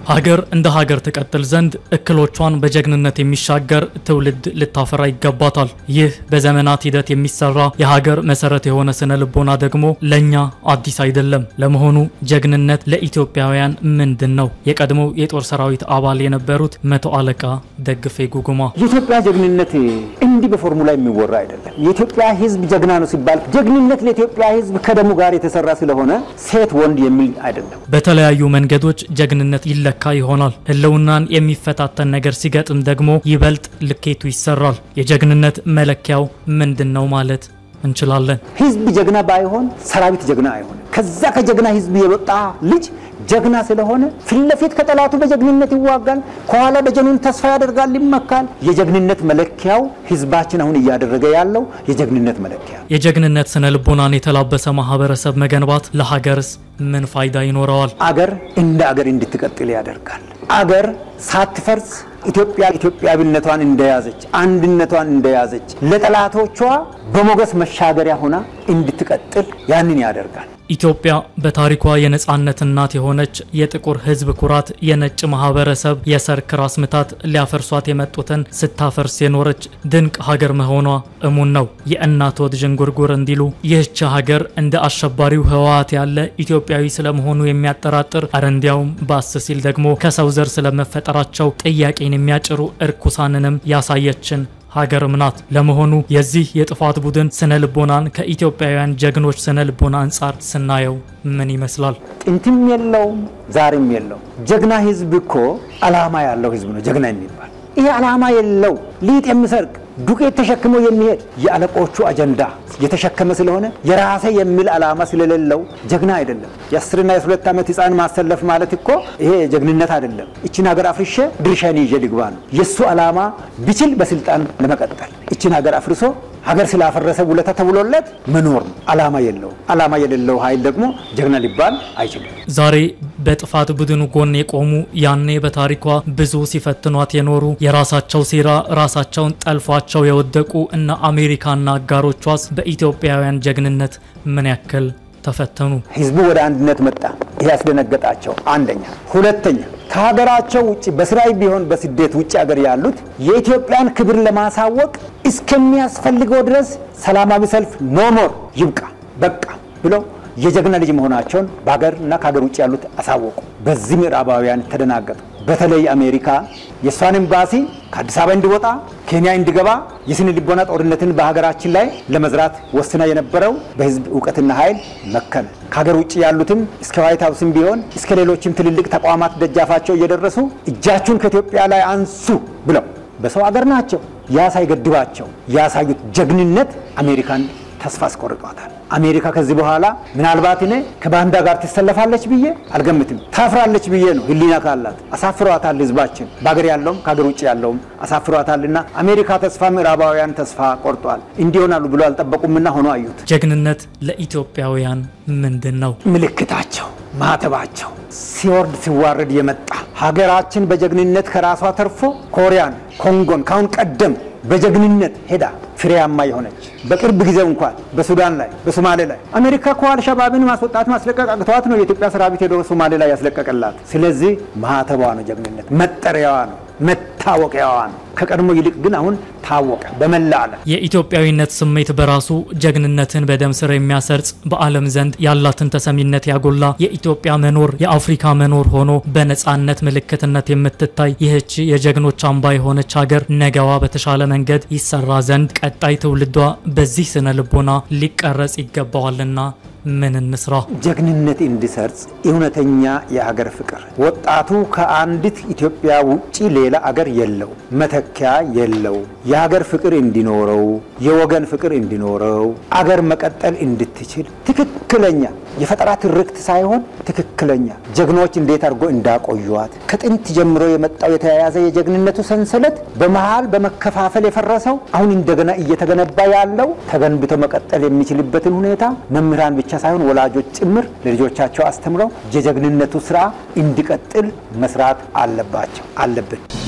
ሀገር እንደ ሀገር ትቀጥል ዘንድ እክሎቿን በጀግንነት የሚሻገር ትውልድ ልታፈራ ይገባታል። ይህ በዘመናት ሂደት የሚሰራ የሀገር መሰረት የሆነ ስነ ልቦና ደግሞ ለእኛ አዲስ አይደለም። ለመሆኑ ጀግንነት ለኢትዮጵያውያን ምንድን ነው? የቀድሞው የጦር ሰራዊት አባል የነበሩት መቶ አለቃ ደግፌ ጉጉማ የኢትዮጵያ ጀግንነት እንዲህ በፎርሙላ የሚወራ አይደለም። የኢትዮጵያ ሕዝብ ጀግና ነው ሲባል ጀግንነት ለኢትዮጵያ ሕዝብ ከደሙ ጋር የተሰራ ስለሆነ ሴት ወንድ የሚል አይደለም። በተለያዩ መንገዶች ጀግንነት ይለካ ይሆናል። ህልውናን የሚፈታተን ነገር ሲገጥም ደግሞ ይበልጥ ልኬቱ ይሰራል። የጀግንነት መለኪያው ምንድን ነው ማለት እንችላለን? ሕዝብ ጀግና ባይሆን ሰራዊት ጀግና አይሆንም። ከዛ ከጀግና ሕዝብ የወጣ ልጅ ጀግና ስለሆነ ፊት ለፊት ከጠላቱ በጀግንነት ይዋጋል፣ ከኋላ በጀኑን ተስፋ ያደርጋል፣ ይመካል። የጀግንነት መለኪያው ሕዝባችን አሁን እያደረገ ያለው የጀግንነት መለኪያ የጀግንነት ስነ ልቦናን የተላበሰ ማህበረሰብ መገንባት ለሀገርስ ምን ፋይዳ ይኖረዋል? አገር እንደ አገር እንድትቀጥል ያደርጋል። አገር ሳትፈርስ ኢትዮጵያ ኢትዮጵያዊነቷን እንደያዘች አንድነቷን እንደያዘች ለጠላቶቿ በሞገስ መሻገሪያ ሆና እንድትቀጥል ያንን ያደርጋል። ኢትዮጵያ በታሪኳ የነጻነት እናት የሆነች የጥቁር ሕዝብ ኩራት፣ የነጭ ማህበረሰብ የሰርክ ራስ ምታት ሊያፈርሷት የመጡትን ስታፈርስ የኖረች ድንቅ ሀገር መሆኗ እሙን ነው። የእናት ወድ ዥንጉርጉር እንዲሉ ይህች ሀገር እንደ አሸባሪው ህወሓት ያለ ኢትዮጵያዊ ስለመሆኑ የሚያጠራጥር አረ እንዲያውም ባስ ሲል ደግሞ ከሰው ዘር ስለመፈጠራቸው ጥያቄን የሚያጭሩ እርኩሳንንም ያሳየችን ሀገርም ናት። ለመሆኑ የዚህ የጥፋት ቡድን ስነ ልቦናን ከኢትዮጵያውያን ጀግኖች ስነ ልቦና አንጻር ስናየው ምን ይመስላል? ጥንትም የለውም ዛሬም የለውም። ጀግና ህዝብ እኮ አላማ ያለው ህዝብ ነው ጀግና የሚባል። ይሄ አላማ የለው ሊጥ የሚሰርቅ ዱቄት ተሸክሞ የሚሄድ የአለቆቹ አጀንዳ የተሸከመ ስለሆነ የራሴ የሚል አላማ ስለሌለው ጀግና አይደለም። የአስርና የሁለት ዓመት ህፃን ማሰለፍ ማለት እኮ ይሄ ጀግንነት አይደለም። እችን ሀገር አፍርሼ ድርሻዬን ይዤ ልግባ ነው የእሱ አላማ። ቢችል በስልጣን ለመቀጠል እችን ሀገር አፍርሶ ሀገር ስላፈረሰ ውለታ ተብሎለት መኖር ነው። አላማ የለው። አላማ የሌለው ኃይል ደግሞ ጀግና ሊባል አይችልም። ዛሬ በጥፋት ቡድኑ ጎን የቆሙ ያኔ በታሪኳ ብዙ ሲፈትኗት የኖሩ የራሳቸው ሴራ ራሳቸውን ጠልፏቸው የወደቁ እነ አሜሪካና አጋሮቿስ በኢትዮጵያውያን ጀግንነት ምን ያክል ተፈተኑ? ህዝቡ ወደ አንድነት መጣ። ይሄ ያስደነገጣቸው አንደኛ። ሁለተኛ ከሀገራቸው ውጭ በስራይ ቢሆን በስደት ውጭ ሀገር ያሉት የኢትዮጵያን ክብር ለማሳወቅ እስከሚያስፈልገው ድረስ ሰላማዊ ሰልፍ ኖሞር ይብቃ በቃ ብለው የጀግና ልጅ መሆናቸውን በሀገርና ከሀገር ውጭ ያሉት አሳወቁ። በዚህ ምዕራባውያን ተደናገጡ። በተለይ አሜሪካ የእሷን ኤምባሲ ከአዲስ አበባ እንዲወጣ ኬንያ እንዲገባ የስነ ልቦና ጦርነትን በሀገራችን ላይ ለመዝራት ወስና የነበረው በህዝብ እውቀትና ኃይል መከነ። ከሀገር ውጭ ያሉትም እስከ ዋይት ሀውስም ቢሆን እስከ ሌሎችም ትልልቅ ተቋማት ደጃፋቸው እየደረሱ እጃችሁን ከኢትዮጵያ ላይ አንሱ ብለው በሰው ሀገር ናቸው ያ ሳይገድባቸው ያሳዩት ጀግንነት አሜሪካን ተስፋ አስቆርጧታል። አሜሪካ ከዚህ በኋላ ምናልባት እኔ ከባንዳ ጋር ትሰለፋለች ብዬ አልገምትም። ታፍራለች ብዬ ነው ህሊና ካላት። አሳፍሯታል። ህዝባችን በሀገር ያለውም ከሀገር ውጭ ያለውም አሳፍሯታልና አሜሪካ ተስፋ፣ ምዕራባውያን ተስፋ ቆርጧል። እንዲሆናሉ ብሎ አልጠበቁምና ሆኖ አዩት። ጀግንነት ለኢትዮጵያውያን ምንድን ነው? ምልክታቸው፣ ማተባቸው ሲወርድ ሲዋረድ የመጣ ሀገራችን በጀግንነት ከራሷ ተርፎ ኮሪያን፣ ኮንጎን ካሁን ቀደም በጀግንነት ሄዳ ፍሬያማ የሆነች በቅርብ ጊዜ እንኳን በሱዳን ላይ በሶማሌ ላይ አሜሪካ እኮ አልሸባብን ማስወጣት ማስለቀቅ አቅተዋት ነው የኢትዮጵያ ሰራዊት ሄዶ ሶማሌ ላይ ያስለቀቀላት። ስለዚህ ማህተቧ ነው ጀግንነት፣ መጠሪያዋ ነው፣ መታወቂያዋ ነው። ከቀድሞ ይልቅ ግን አሁን ታወቀ በመላ ዓለም። የኢትዮጵያዊነት ስሜት በራሱ ጀግንነትን በደም ስር የሚያሰርጽ በዓለም ዘንድ ያላትን ተሰሚነት ያጎላ የኢትዮጵያ መኖር የአፍሪካ መኖር ሆኖ በነጻነት ምልክትነት የምትታይ ይህች የጀግኖች አምባ የሆነች ሀገር ነገዋ በተሻለ መንገድ ይሰራ ዘንድ ቀጣይ ትውልዷ በዚህ ስነ ልቦና ሊቀረጽ ይገባዋልና ምን እንስራ? ጀግንነት እንዲሰርጽ እውነተኛ የሀገር ፍቅር ወጣቱ ከአንዲት ኢትዮጵያ ውጪ ሌላ አገር የለው፣ መተኪያ የለው። የሀገር ፍቅር እንዲኖረው፣ የወገን ፍቅር እንዲኖረው፣ አገር መቀጠል እንድትችል ትክክለኛ የፈጠራ ትርክት ሳይሆን ትክክለኛ ጀግኖች እንዴት አድርጎ እንዳቆዩዋት ከጥንት ጀምሮ የመጣው የተያያዘ የጀግንነቱ ሰንሰለት በመሃል በመከፋፈል የፈረሰው አሁን እንደገና እየተገነባ ያለው ተገንብቶ መቀጠል የሚችልበትን ሁኔታ መምህራን ብቻ ሳይሆን ወላጆች ጭምር ለልጆቻቸው አስተምረው የጀግንነቱ ስራ እንዲቀጥል መስራት አለባቸው አለብን።